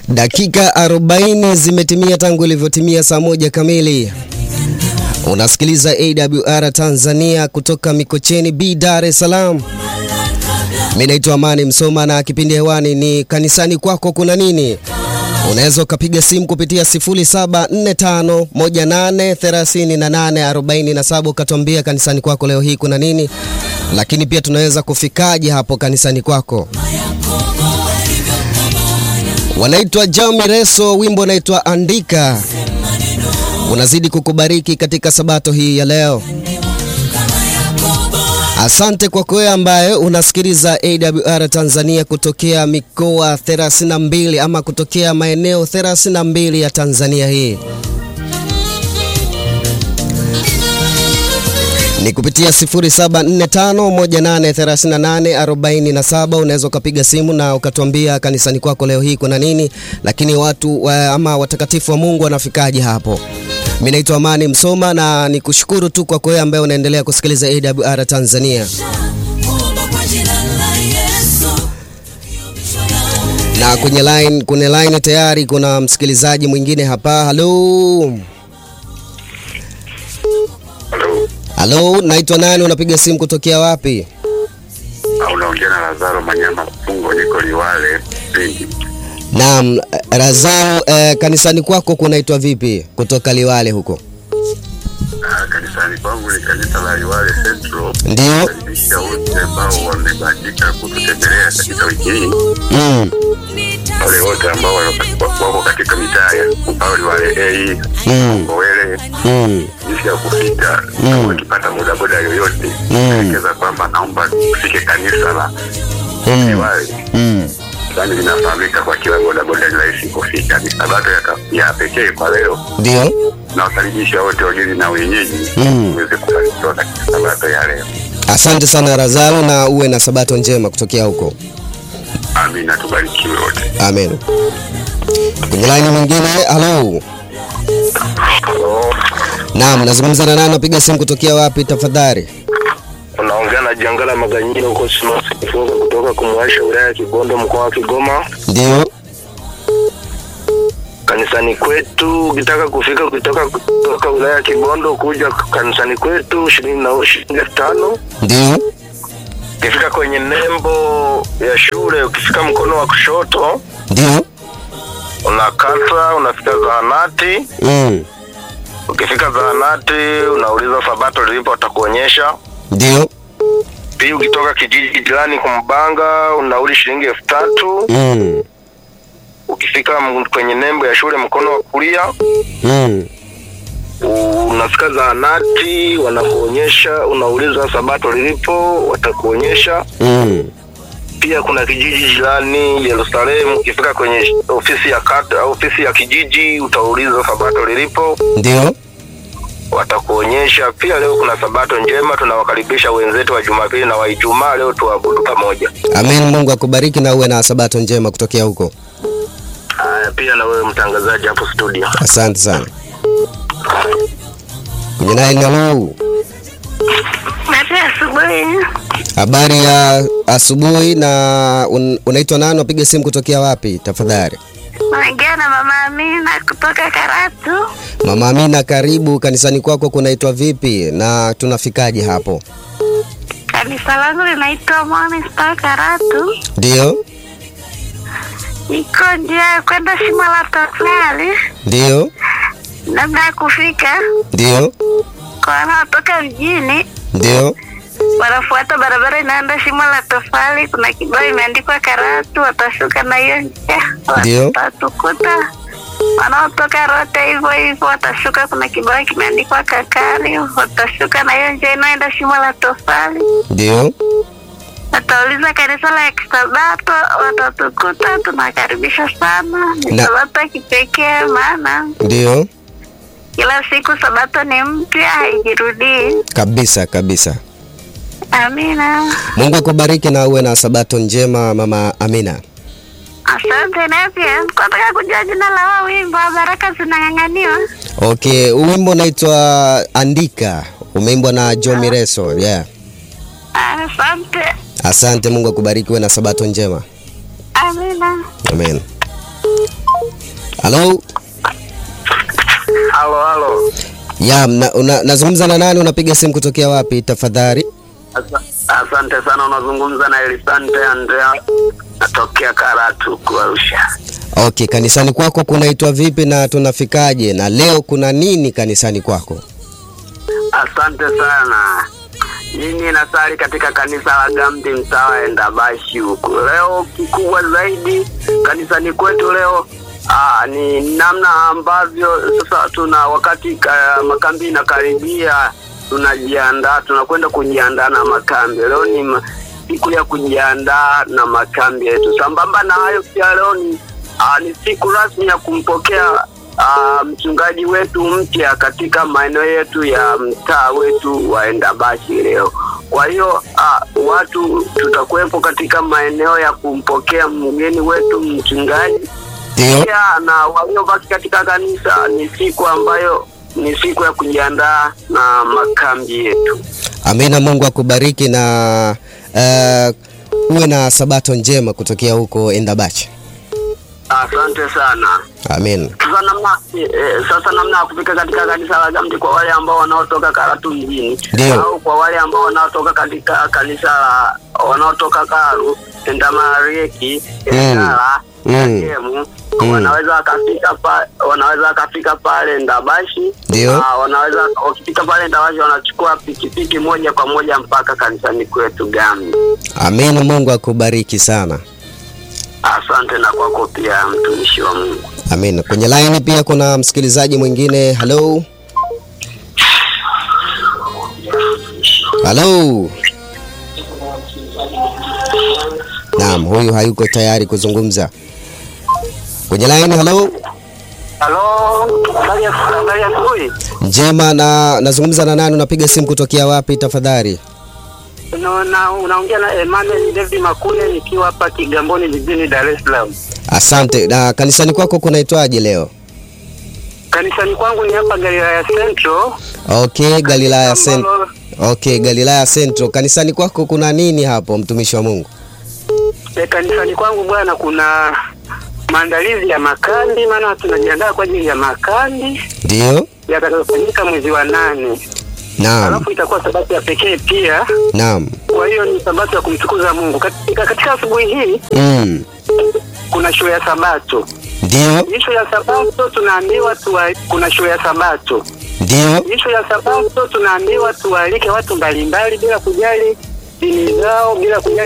Dakika 40 zimetimia tangu ilivyotimia saa moja kamili. Unasikiliza AWR Tanzania kutoka Mikocheni B, Dar es Salaam. Mimi naitwa Amani Msoma na kipindi hewani ni kanisani kwako kuna nini? Unaweza ukapiga simu kupitia 0745183847 ukatuambia kanisani kwako leo hii kuna nini, lakini pia tunaweza kufikaje hapo kanisani kwako. Wanaitwa Jami Reso, wimbo unaitwa Andika. Unazidi kukubariki katika sabato hii ya leo. Asante kwa wewe ambaye unasikiliza AWR Tanzania kutokea mikoa 32 ama kutokea maeneo 32 ya Tanzania hii. Ni kupitia 0745183847 unaweza ukapiga simu na ukatuambia kanisani kwako leo hii kuna nini, lakini watu wa, ama watakatifu wa Mungu wanafikaje hapo. Mimi naitwa Amani Msoma na nikushukuru tu kwa wewe ambaye unaendelea kusikiliza AWR Tanzania. Na kwenye line, kwenye line tayari kuna msikilizaji mwingine hapa. Halo. Halo, naitwa nani? Unapiga simu kutokea wapi? Unaongea na Lazaro Manyama Fungo, niko Liwale Lindi. Naam, Razao, eh, kanisani kwako kunaitwa vipi kutoka Liwale huko? Ah, Kanisani kwangu ni kanisa la Liwale Central. Ndio. Karibisha wote ambao wamebahatika kututembelea katika wiki hii, Mm. wale wote ambao wako wako katika mitaa ya ambao Liwale A, Mm. Ngowele, Mm. jinsi ya kufika. Kama ukipata bodaboda yoyote, Mm. elekeza kwamba naomba ufike kanisa la Mm. Liwale. Mm. Yaani linafahamika kwa kila bodaboda, ni rahisi kufika. Ni sabato ya, ka- ya pekee kwa leo. Ndio. nawakaribisha wote wageni na wenyeji Mm. uweze kufanikiwa katika sabato ya leo. Asante sana Razalo na uwe na sabato njema kutokea huko. Amina, tubarikiwe wote. Amen. Kwenye line mwingine, halo. Naam, nazungumza na nani? Napiga simu kutokea wapi tafadhali? Unaongea na Jangala Maganyiro huko Simasi Kifunga kutoka kumwasha wilaya ya Kibondo mkoa wa Kigoma. Ndio. Kanisani kwetu ukitaka kufika kutoka kutoka wilaya ya Kibondo kuja kanisani kwetu shilingi na shilingi elfu tano. Ndio. Ukifika kwenye nembo ya shule, ukifika mkono wa kushoto Ndio. unakata, unafika zahanati. Mm. Ukifika zahanati unauliza sabato lilipo, watakuonyesha. Ndio. Pia ukitoka kijiji jirani kumbanga unauli shilingi elfu tatu. Mm. Ukifika m- kwenye nembo ya shule mkono wa kulia Mm. unafika zahanati, wanakuonyesha, unauliza sabato lilipo, watakuonyesha. Mm. Pia kuna kijiji jirani Yerusalemu, ukifika kwenye ofisi ya kata, ofisi ya kijiji utauliza sabato lilipo, Ndio. watakuonyesha. Pia leo kuna sabato njema, tunawakaribisha wenzetu wa Jumapili na wa Ijumaa, leo tuabudu pamoja. Amen. Mungu akubariki na uwe na sabato njema kutokea huko. Haya, pia na wewe mtangazaji hapo studio. Asante sana. Kwenye line, halo. Mate asubuhi. Habari ya asubuhi na un, unaitwa nani? Unapiga simu kutokea wapi tafadhali? Naongea na mama Amina kutoka Karatu. Mama Amina, karibu kanisani kwako kunaitwa vipi na tunafikaje hapo? Kanisa langu linaitwa Morning Star Karatu. Ndio, Iko njia ya kwenda shimo la tofali, ndio, namna ya kufika ndio, kwa wanaotoka mjini ndio. wanafuata barabara inaenda shimo la tofali. Kuna kibao imeandikwa Karatu, watashuka na hiyo njia Ndio. watatukuta. Wanaotoka Rote hivyo hivyo watashuka, kuna kibao kimeandikwa Kakari, watashuka na hiyo njia inaenda shimo la tofali. Ndio. Watauliza kanisa la Kisabato, watatukuta. Tunakaribisha sana, ni Na- sabato ya kipekee, maana Ndio. kila siku sabato ni mpya, haijirudii. Kabisa kabisa. Amina, Mungu akubariki na uwe na sabato njema mama Amina. asante. Na pia nataka kujua jina la wao wimbo wa baraka zinang'ang'aniwa. Okay, wimbo unaitwa Andika, umeimbwa na Joe Mireso. Yeah. Asante, Asante, Mungu akubariki, uwe na sabato njema. amina. Amen. Halo? halo halo Ya, na, una, nazungumza na nani? Unapiga simu kutokea wapi tafadhali? Asa- asante sana unazungumza na elisante andrea natokea karatu kuarusha Okay, kanisani kwako kunaitwa vipi na tunafikaje? Na leo kuna nini kanisani kwako? asante sana mimi nasali katika kanisa la gamdi mtawa endabashi huku leo kikubwa zaidi kanisani kwetu leo aa, ni namna ambavyo sasa tuna wakati ka, makambi inakaribia tunajiandaa tunakwenda kujiandaa na makambi leo ni ma- siku ya kujiandaa na makambi yetu sambamba na hayo pia leo ni, aa, ni siku rasmi ya kumpokea aa, mchungaji wetu mpya katika maeneo yetu ya mtaa wetu wa Endabashi leo. Kwa hiyo ah, watu tutakuwepo katika maeneo ya kumpokea mgeni wetu mchungaji Ndio. pia na waliobaki katika kanisa. Ni siku ambayo ni siku ya kujiandaa na makambi yetu. Amina, Mungu akubariki na uh, uwe na sabato njema kutokea huko Endabachi. Asante sana. Amen. Sasa namna eh, sasa namna ya kufika katika kanisa la Gamdi kwa wale ambao wanaotoka Karatu mjini Ndio. au kwa wale ambao wanaotoka katika kanisa la wanaotoka Karu, Endamarieki, Endala, Mm. Kemu Mm. wanaweza wakafika pa, wanaweza wakafika pale Ndabashi. Ndio. Ah, wanaweza wakifika pale Ndabashi wanachukua pikipiki moja kwa moja mpaka kanisani kwetu Gamdi. Amen, Mungu akubariki sana. Asante na kwako pia mtumishi wa Mungu. Amen. Kwenye line pia kuna msikilizaji mwingine. Hello. Hello. Naam, huyu hayuko tayari kuzungumza. Kwenye line, hello. Halo, habari ya habari ya asubuhi. Njema na nazungumza na nani? Unapiga simu kutokea wapi tafadhali? Unaona, unaongea na Emmanuel David Makune nikiwa hapa Kigamboni jijini Dar es Salaam. Asante. Na kanisani kwako kunaitwaje leo? Kanisani kwangu ni hapa Galilaya Central. Okay, Galilaya Central. ambalo- Okay, Galilaya Central. Kanisani kwako kuna nini hapo mtumishi wa Mungu? eh, Kanisani kwangu bwana, kuna maandalizi ya makandi, maana tunajiandaa kwa ajili ya makandi Ndio? yatakayofanyika mwezi wa nane, Naam. alafu itakuwa sabato ya pekee pia. Naam. Kwa hiyo ni sabato ya kumtukuza Mungu. Katika, katika asubuhi hii Mm. kuna show ya sabato. Ndio? Hii show ya sabato tunaambiwa tuwa, kuna show ya sabato Ndio? Ishu ya sabato tunaambiwa tuwaalike watu mbalimbali bila kujali dini zao, bila kujali